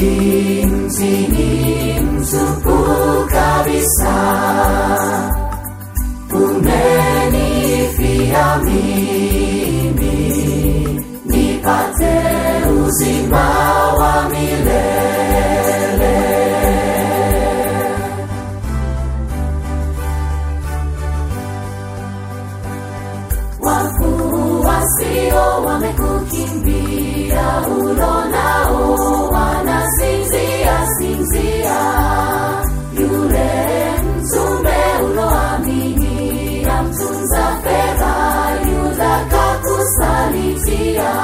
mtini mtupu kabisa umenifia mimi nipate uzima wa milele wafuasio wamekukimbia ulo nao wanasinzia sinzia yule mtume uloamini amtunza fedha yuda kakusalitia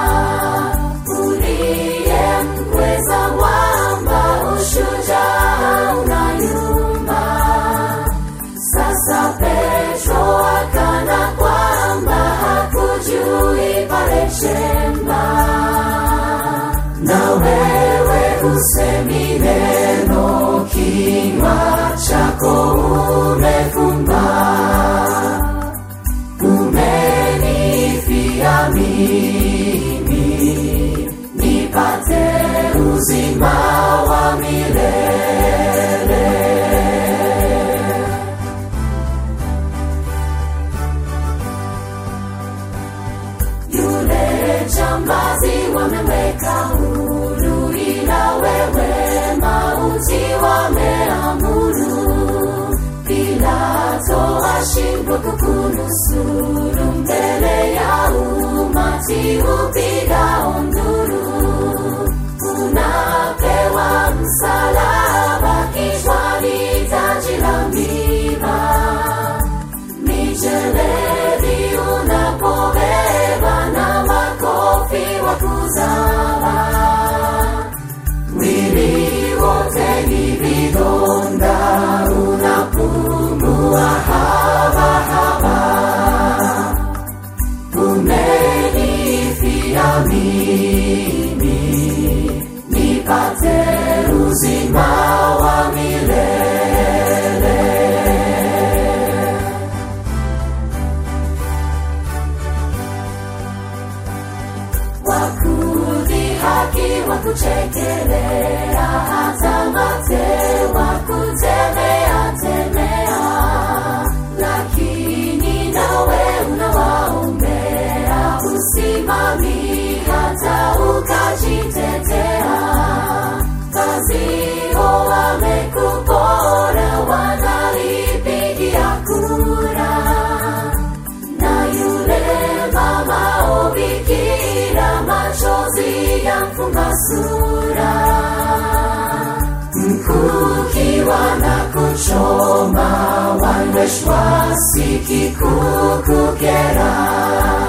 uliye mkweza mwamba ushujaa unayumba sasa Petro akana kwamba hakujui pale chemba, na wewe usemi neno, kinywa chako umefumba, umenifia mimi nipate uzima wa milele. yule jambazi wameweka huru, ila wewe mauti wameamuru. Pilato ashindwa kukunusuru, mbele ya umati upigao nduru. Unapewa msalaba kichwani, taji la miba mijeledi unapobeba na makofi wa kuzama mwili wote ni vidonda unapumua habahaba umenifia mimi nipate uzima wa milele wakudhihaki wakuchekelea hata mate wakutemea temea lakini nawe unawaombea usimami hata ukajitetea kazio wamekupora wanalipigia kura na yule mama obikira machozi yamfunga sura mkukiwa na kuchoma wanyweshwa sikikukukera